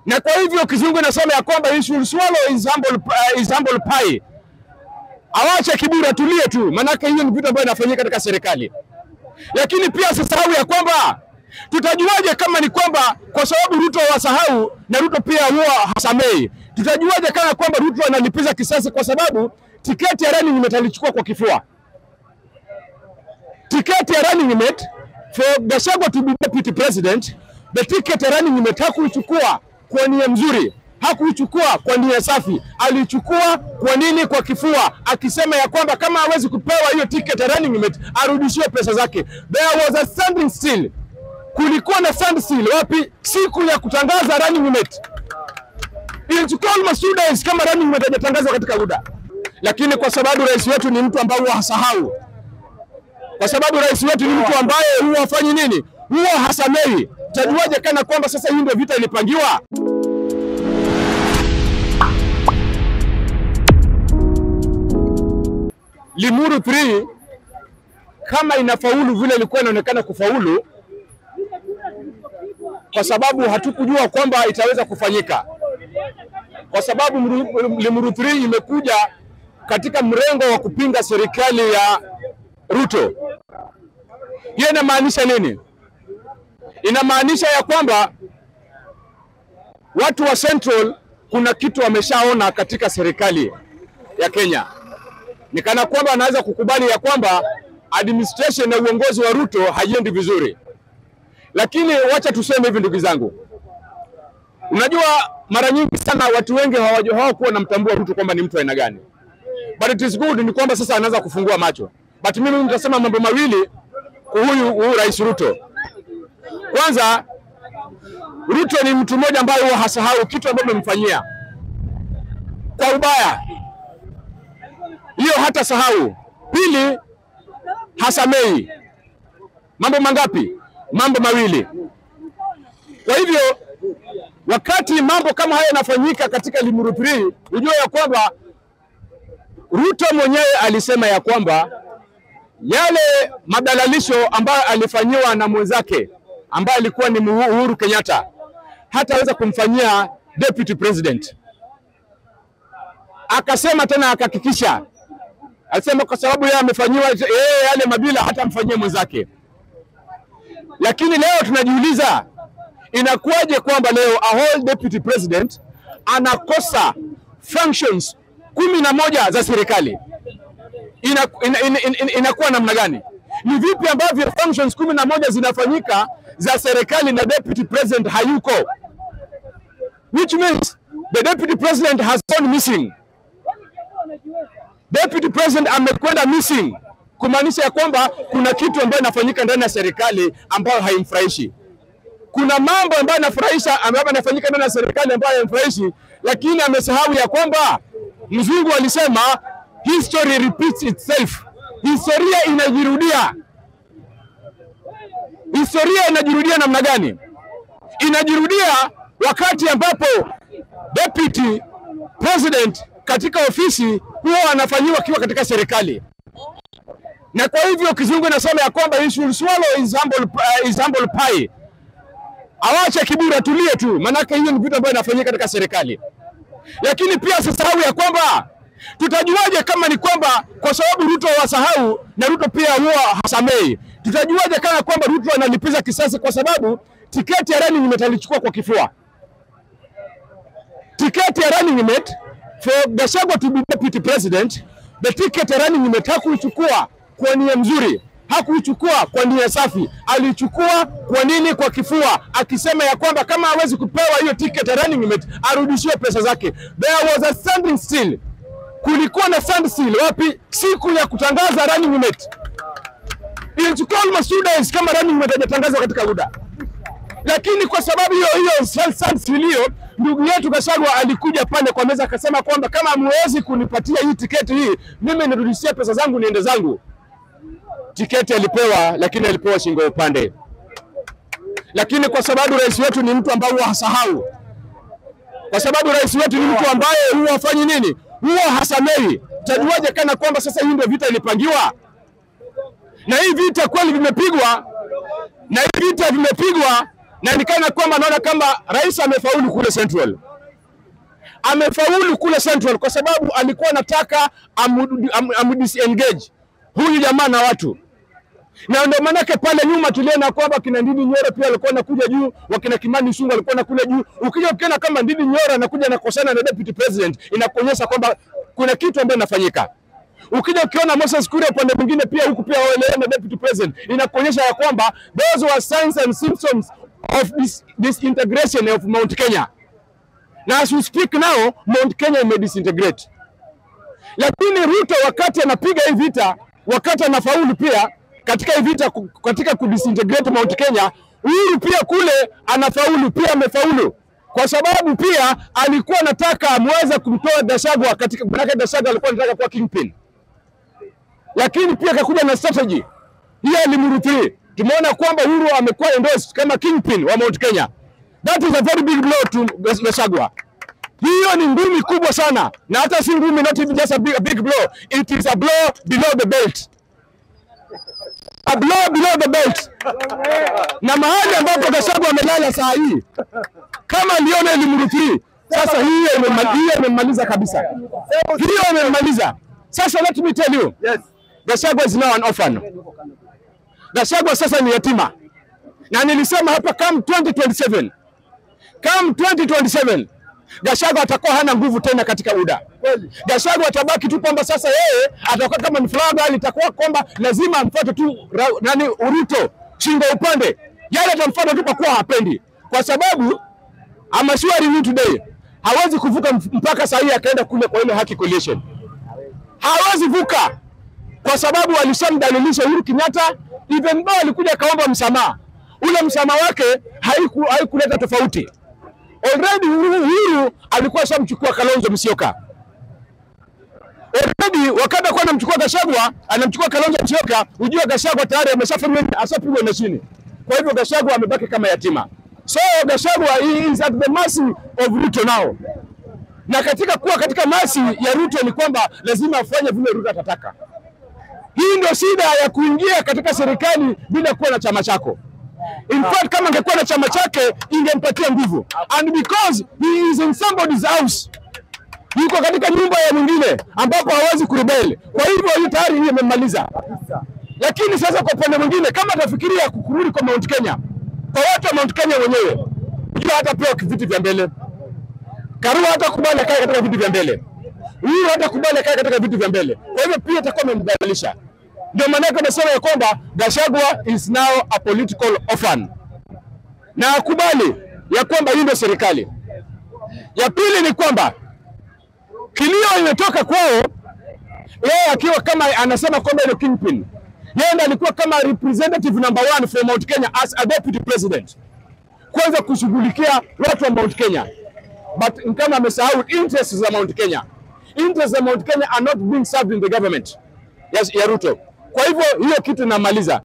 na kwa hivyo kizungu inasema ya kwamba he should swallow his humble, uh, his humble pie. Awache kiburi, atulie tu, maanake hiyo ni vitu ambavyo inafanyika katika serikali. Lakini pia asisahau ya kwamba tutajuaje kama ni kwamba kwa sababu Ruto wasahau na Ruto pia huwa hasamei, tutajuaje kama kwamba Ruto analipiza kisasi kwa sababu tiketi ya running mate alichukua kwa kifua. Tiketi ya running mate for Gachagua to be deputy president, the ticket ya running mate hakuichukua kwa nia mzuri, hakuichukua kwa nia safi, alichukua kwa nini? Kwa kifua, akisema ya kwamba kama hawezi kupewa hiyo ticket ya running mate arudishiwe pesa zake. There was a standing still, kulikuwa na standstill wapi? Siku ya kutangaza running mate ilichukua almost two days kama running mate hajatangazwa katika muda, lakini kwa sababu rais wetu ni mtu ambaye huwa hasahau, kwa sababu rais wetu ni mtu ambaye huwa hafanyi nini, huwa hasamei. Tajuaje kana kwamba sasa hii ndio vita ilipangiwa? Limuru 3 kama inafaulu vile ilikuwa inaonekana kufaulu, kwa sababu hatukujua kwamba itaweza kufanyika, kwa sababu Mru- Limuru 3 imekuja katika mrengo wa kupinga serikali ya Ruto. Hiyo inamaanisha nini? Inamaanisha ya kwamba watu wa Central kuna kitu wameshaona katika serikali ya Kenya, ni kana kwamba wanaweza kukubali ya kwamba administration na uongozi wa Ruto haiendi vizuri. Lakini wacha tuseme hivi, ndugu zangu, unajua mara nyingi sana watu wengi hawajua- hawakuwa wanamtambua Ruto kwamba ni mtu aina gani, but it is good, ni kwamba sasa anaanza kufungua macho. But mimi nitasema mambo mawili kwa huyu huyu Rais Ruto. Kwanza, Ruto ni mtu mmoja ambaye huwa hasahau kitu ambacho umemfanyia kwa ubaya, hiyo hata sahau. Pili, hasamei. Mambo mangapi? Mambo mawili. Kwa hivyo wakati mambo kama haya yanafanyika katika Limuru 3 ujue ya kwamba Ruto mwenyewe alisema ya kwamba yale madalalisho ambayo alifanyiwa na mwenzake ambaye alikuwa ni Uhuru Kenyatta hataweza kumfanyia deputy president. Akasema tena akahakikisha, alisema kwa sababu yeye amefanyiwa yeye yale mabila hatamfanyia mwenzake. Lakini leo tunajiuliza inakuwaje kwamba leo a whole deputy president anakosa functions kumi na moja za serikali ina, ina, ina, ina, inakuwa namna gani? Ni vipi ambavyo functions kumi na moja zinafanyika za serikali na deputy president hayuko, which means the deputy president has gone missing. Deputy president amekwenda missing, kumaanisha ya kwamba kuna kitu ambayo inafanyika ndani ya serikali ambayo haimfurahishi. Kuna mambo ambayo yanafurahisha ambayo yanafanyika ndani ya serikali ambayo haimfurahishi, lakini amesahau ya kwamba mzungu alisema history repeats itself. Historia inajirudia. Historia inajirudia namna gani? Inajirudia wakati ambapo deputy president katika ofisi huwa anafanyiwa akiwa katika serikali, na kwa hivyo kizungu inasema ya kwamba he should swallow his humble, uh, his humble pie. Awache kiburi, atulie tu, maanake hiyo ni vitu ambavyo inafanyika katika serikali. Lakini pia asisahau ya kwamba tutajuaje kama ni kwamba kwa sababu Ruto wasahau na Ruto pia huwa hasamei, tutajuaje kama kwamba Ruto analipiza kisasi kwa sababu tiketi ya running mate alichukua kwa kifua. Tiketi ya running mate for Gachagua to be deputy president, the ticket ya running mate hakuichukua kwa nia mzuri, hakuichukua kwa nia safi, alichukua kwa nini? Kwa kifua, akisema ya kwamba kama hawezi kupewa hiyo ticket ya running mate arudishiwe pesa zake. There was a standing still kulikuwa na standstill wapi? Siku ya kutangaza running mate ilichukua almost two days kama running mate hajatangazwa katika muda, lakini kwa sababu hiyo hiyo standstill hiyo, ndugu yetu Gachagua alikuja pale kwa meza akasema kwamba kama hamwezi kunipatia hii tiketi hii, mimi nirudishie pesa zangu niende zangu. Tiketi alipewa, lakini alipewa shingo ya upande. Lakini kwa sababu rais wetu ni mtu ambaye huwa hasahau, kwa sababu rais wetu ni mtu ambaye huwa hafanyi nini huwa hasamei. Tajuaje kana kwamba sasa hii ndio vita ilipangiwa? Na hii vita kweli vimepigwa, na hii vita vimepigwa na nikana kwamba naona kama rais amefaulu kule Central, amefaulu kule Central kwa sababu alikuwa anataka amu- amu- amdisengage huyu jamaa na watu na ndio maanake pale nyuma tuliona kwamba kina Ndindi Nyoro pia walikuwa nakuja juu, wakina Kimani Ichung'wah walikuwa nakuja juu. Ukija ukiona kama Ndindi Nyoro anakuja nakosana na deputy president, inakuonyesha kwamba kuna kitu ambacho inafanyika. Ukija ukiona Moses Kuria upande mwingine pia huku pia waelewana na deputy president, inakuonyesha ya kwamba those were signs and symptoms of this disintegration of Mount Kenya. Na as we speak now, Mount Kenya ime disintegrate lakini Ruto wakati anapiga hii vita, wakati anafaulu pia katika hii vita, ku- katika kudisintegrate Mount Kenya, Uhuru pia kule anafaulu pia, amefaulu kwa sababu pia alikuwa anataka amweze kumtoa Gachagua katika, manake Gachagua alikuwa anataka kuwa kingpin, lakini pia akakuja na strategy hii alimruthi. Tumeona kwamba Uhuru amekuwa endorsed kama kingpin wa Mount Kenya. That is a very big blow to Gachagua. Hiyo ni ngumi kubwa sana, na hata si ngumi, not even just a big, a big blow. It is a blow below the belt, a blow below the belt. Na mahali ambapo Gachagua amelala saa hii, kama Lionel Mruthi, sasa hiyo imema- hiyo imemmaliza kabisa, hiyo imemmaliza. Sasa let me tell you, Yes. Gachagua is now an orphan. Gachagua sasa ni yatima, na nilisema hapa come 2027 come 2027 Gachagua atakuwa hana nguvu tena katika UDA. Kweli. Gachagua atabaki tu kwamba sasa yeye atakuwa kama ni flower girl, itakuwa kwamba lazima amfuate tu ra, nani Ruto shingo upande, yale atamfuata tu kwa kuwa hapendi, kwa sababu I'm assuring you today hawezi kuvuka mp- mpaka saa hii akaenda kule kwa ile Haki Coalition, hawezi vuka kwa sababu alishamdhalilisha Uhuru Kenyatta, even though alikuja akaomba msamaha, ule msamaha wake haiku, haikuleta tofauti. Already Uhuru Uhuru alikuwa ashamchukua Kalonzo Musyoka. Already wakati alikuwa anamchukua Gachagua, anamchukua Kalonzo Musyoka, ujue Gachagua tayari ameshafanywa ashapigwa na chini. Kwa hivyo Gachagua amebaki kama yatima. So Gachagua he is at the mercy of Ruto now. Na katika kuwa katika mercy ya Ruto ni kwamba lazima afanye vile Ruto atataka. Hii ndio shida ya kuingia katika serikali bila kuwa na chama chako. In fact, kama angekuwa na chama chake ingempatia nguvu, and because he is in somebody's house, yuko katika nyumba ya mwingine ambapo hawezi kurebel. Kwa hivyo hii tayari hii imemmaliza. Lakini sasa kwa upande mwingine, kama atafikiria kurudi kwa Mount Kenya, kwa watu wa Mount Kenya wenyewe, jua hatapewa viti vya mbele. Karua hatakubali akae katika viti vya mbele, huyu hatakubali akae katika viti vya mbele. Kwa hivyo pia itakuwa imemdhalilisha. Ndio maana yake nasema ya kwamba Gachagua is now a political orphan, na akubali ya kwamba hii ndio serikali. Ya pili ni kwamba kilio imetoka kwao, yeye akiwa kama anasema kwamba ni kingpin, yeye ndiye alikuwa kama representative number one for Mount Kenya as a deputy president, kwanza kushughulikia watu wa Mount Kenya, but ni kama amesahau interests za Mount Kenya. Interests za Mount Kenya are not being served in the government ya, ya Ruto. Kwa hivyo hiyo kitu inamaliza.